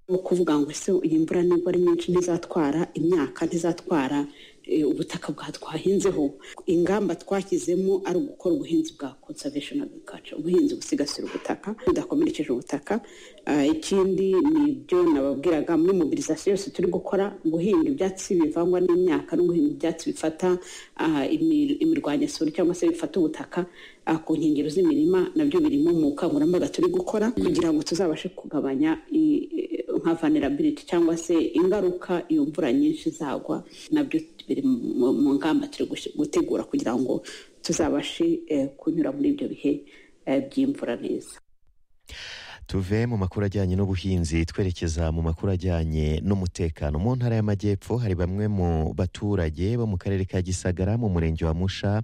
ni ukuvuga ngo ese iyi mvura nubwo ari nyinshi ntizatwara imyaka ntizatwara ubutaka bwatwahinzeho ingamba twashyizemo ari ugukora ubuhinzi bwa conservation agriculture ubuhinzi busigasira ubutaka budakomerekeje ubutaka ikindi ni ibyo nababwiraga muri mobilisation yose turi gukora guhinga ibyatsi bivangwa n'imyaka no guhinga ibyatsi bifata imirwanyasuri cyangwa se bifata ubutaka ku nkengero z'imirima nabyo birimo mu bukangurambaga turi gukora kugira ngo tuzabashe kugabanya nka vulnerability cyangwa se ingaruka iyo mvura nyinshi zagwa nabyo biri mu ngamba turi gutegura kugira ngo tuzabashe kunyura muri ibyo bihe by'imvura neza tuve mu makuru ajyanye n'ubuhinzi twerekeza mu makuru ajyanye n'umutekano mu ntara y'amajyepfo hari bamwe mu baturage bo mu karere ka gisagara mu murenge wa musha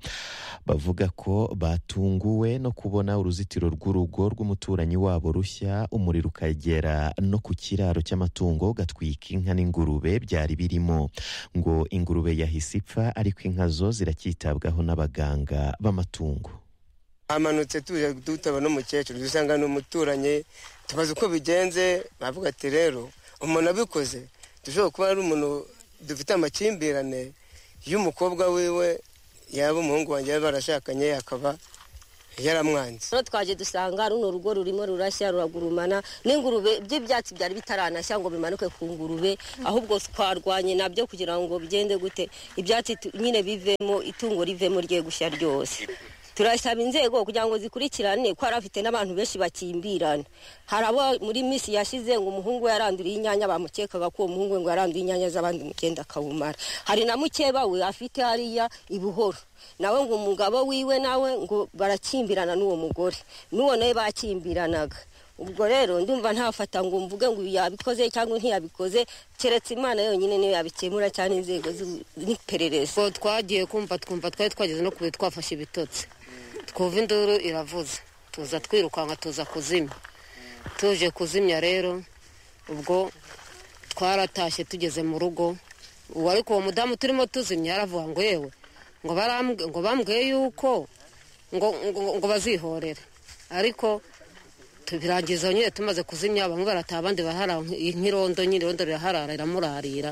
bavuga ko batunguwe no kubona uruzitiro rw'urugo rw'umuturanyi wabo rushya umuriro ukagera no ku kiraro cy'amatungo gatwika inka n'ingurube byari birimo ngo ingurube yahise ipfa ariko inka zo ziracyitabwaho n'abaganga b'amatungo hamanutse tuje dutaba n'umukecuru dusanga ni umuturanyi tubaze uko bigenze bavuga ati rero umuntu abikoze dushobora kuba ari umuntu dufite amakimbirane y'umukobwa wiwe yaba umuhungu wanjye yaba barashakanye akaba yaramwanze rero twaje dusanga runo rugo rurimo rurashya ruragurumana n'ingurube by'ibyatsi byari bitaranashya ngo bimanuke ku ngurube ahubwo twarwanye nabyo kugira ngo bigende gute ibyatsi nyine bivemo itungo rivemo rye gushya ryose turasaba inzego kugira ngo zikurikirane ko hari afite n'abantu benshi bakimbirana hari abo muri minsi yashize ngo umuhungu yaranduriye inyanya bamukekaga ko uwo muhungu ngo yaranduye inyanya z'abandi mugenda akawumara hari na mukeba we afite hariya i buhoro nawe ngo umugabo wiwe nawe ngo barakimbirana n'uwo mugore n'uwo nawe bakimbiranaga ubwo rero ndumva ntafata ngo mvuge ngo yabikoze cyangwa ntiyabikoze keretse imana yonyine niyo yabikemura cyane inzego n'iperereza twagiye kumva twumva twari twageze no kure twafashe ibitotsi twumva induru iravuze tuza twirukanka tuza kuzimya tuje kuzimya rero ubwo twaratashye tugeze mu rugo ubu ariko uwo mudamu turimo tuzimya yaravuga ngo yewe ngo bambwiye yuko ngo bazihorere ariko birangiza nyine tumaze kuzimya bamwe barataha abandi barahara nk'irondo nyine irondo riraharara riramurarira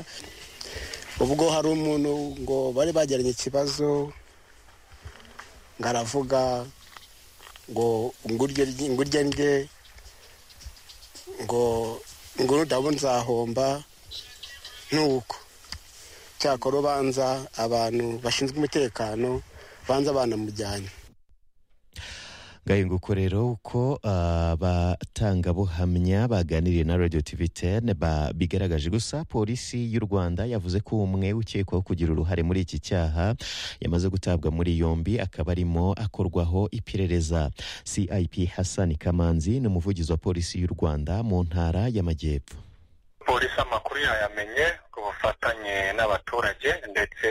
ubwo hari umuntu ngo bari bagiranye ikibazo ngo aravuga ngo ngurye ndye ngo nguru ndabo nzahomba ntuko cyakora ubanza abantu bashinzwe umutekano banza banamujyanye ngahinguko rero uko abatangabuhamya baganiriye na radio tv ten bigaragaje gusa polisi y'u rwanda yavuze ko umwe ukekwaho kugira uruhare muri iki cyaha yamaze gutabwa muri yombi akaba arimo akorwaho iperereza cip hassan kamanzi ni umuvugizi wa polisi y'u rwanda mu ntara y'amajyepfo polisi amakuru yayamenye ku bufatanye n'abaturage ndetse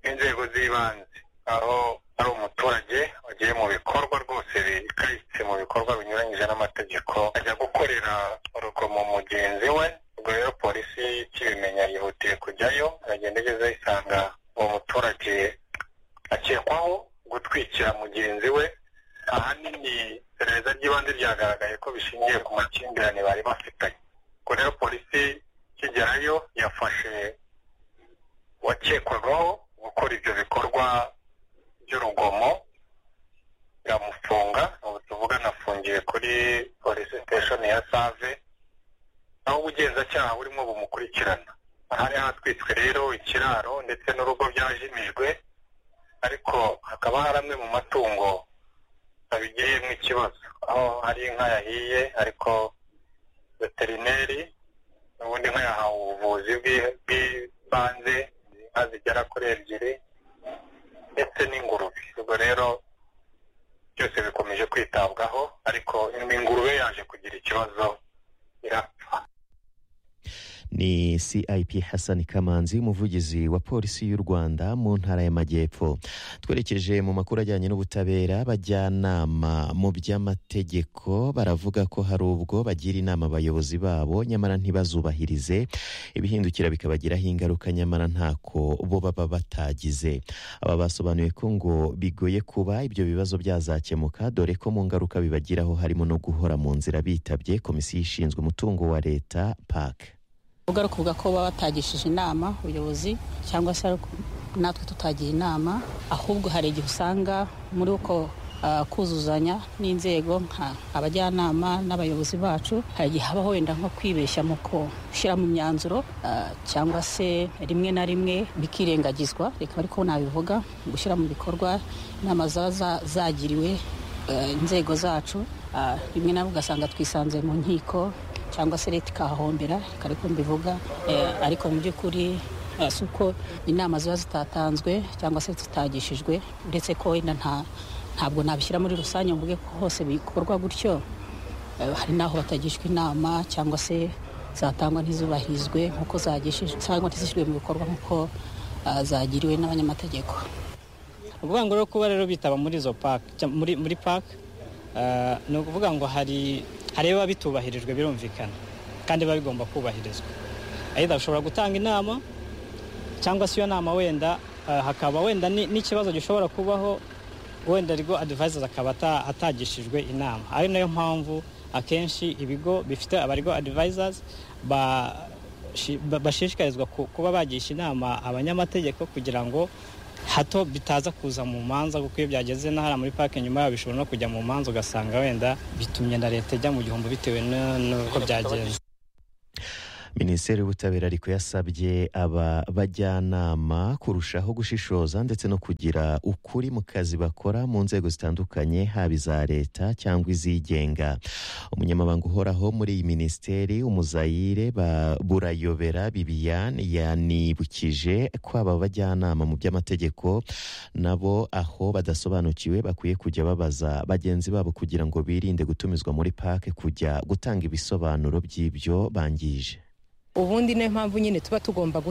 n'inzego z'ibanze aho ari umuturage wagiye mu bikorwa rwose bikayitse mu bikorwa binyuranyije n'amategeko ajya gukorera urugomo mugenzi we ubwo rero polisi kibimenya yihutiye kujyayo aragenda ageze isanga uwo muturage akekwaho gutwikira mugenzi we ahanini iperereza ry'ibanze ryagaragaye ko bishingiye ku makimbirane bari bafitanye ubwo rero polisi kigerayo yafashe uwakekwagaho gukora ibyo bikorwa by'urugomo iramufunga ubu tuvuga anafungiye kuri polisi siteshoni ya save aho ubugenzacyaha burimo bumukurikirana hari hatwitswe rero ikiraro ndetse n'urugo byajimijwe ariko hakaba hari amwe mu matungo abigiyemo ikibazo aho hari inka yahiye ariko veterineri ubundi inka yahawe ubuvuzi bw'ibanze inka zigera kuri ebyiri ndetse n'ingurube ubwo rero byose bikomeje kwitabwaho ariko ingurube yaje kugira ikibazo irapfa ni cip hassan kamanzi umuvugizi wa polisi y'u rwanda mu ntara y'amajyepfo twerekeje mu makuru ajyanye n'ubutabera abajyanama mu by'amategeko baravuga ko hari ubwo bagira inama abayobozi babo nyamara ntibazubahirize ibihindukira bikabagiraho ingaruka nyamara ntako bo baba batagize aba basobanuye ko ngo bigoye kuba ibyo bibazo byazakemuka dore ko mu ngaruka bibagiraho harimo no guhora mu nzira bitabye komisiyo ishinzwe umutungo wa leta pake ari ukuvuga ko baba batagishije inama ubuyobozi cyangwa se natwe tutagiye inama ahubwo hari igihe usanga muri uko kuzuzanya n'inzego nka abajyanama n'abayobozi bacu hari igihe haba wenda nko kwibeshya mu gushyira mu myanzuro cyangwa se rimwe na rimwe bikirengagizwa reka ariko nabivuga gushyira mu bikorwa inama ziba zagiriwe inzego zacu rimwe na rimwe ugasanga twisanze mu nkiko cyangwa se leta ikahahombera reka ariko mbivuga ariko mu by'ukuri si uko inama ziba zitatanzwe cyangwa se zitagishijwe uretse ko wenda nta ntabwo nabishyira muri rusange mvuge ko hose bikorwa gutyo hari n'aho batagishwa inama cyangwa se zatangwa ntizubahirizwe nk'uko zagishijwe cyangwa ntizishyirwe mu bikorwa nk'uko zagiriwe n'abanyamategeko ni ukuvuga ngo rero kuba rero bitaba muri izo paki muri paki ni ukuvuga ngo hari hari ibiba bitubahirijwe birumvikana kandi biba bigomba kubahirizwa ayida ushobora gutanga inama cyangwa se iyo nama wenda hakaba wenda n'ikibazo gishobora kubaho wenda ariko adivayiza akaba atagishijwe inama ari nayo mpamvu akenshi ibigo bifite abarwo adivayizazi bashishikarizwa kuba bagisha inama abanyamategeko kugira ngo hato bitaza kuza mu manza kuko iyo byageze n'ahari muri parike nyuma yabo bishobora no kujya mu manza ugasanga wenda bitumye na leta ijya mu gihombo bitewe n'uko byagenze minisiteri y'ubutabera ariko yasabye aba bajyanama kurushaho gushishoza ndetse no kugira ukuri mu kazi bakora mu nzego zitandukanye haba iza leta cyangwa izigenga umunyamabanga uhoraho muri iyi minisiteri umuzayire burayobera bibiyan yanibukije ko aba bajyanama mu by'amategeko nabo aho badasobanukiwe bakwiye kujya babaza bagenzi babo kugira ngo birinde gutumizwa muri pake kujya gutanga ibisobanuro by'ibyo bangije ubundi niyo mpamvu nyine tuba tugomba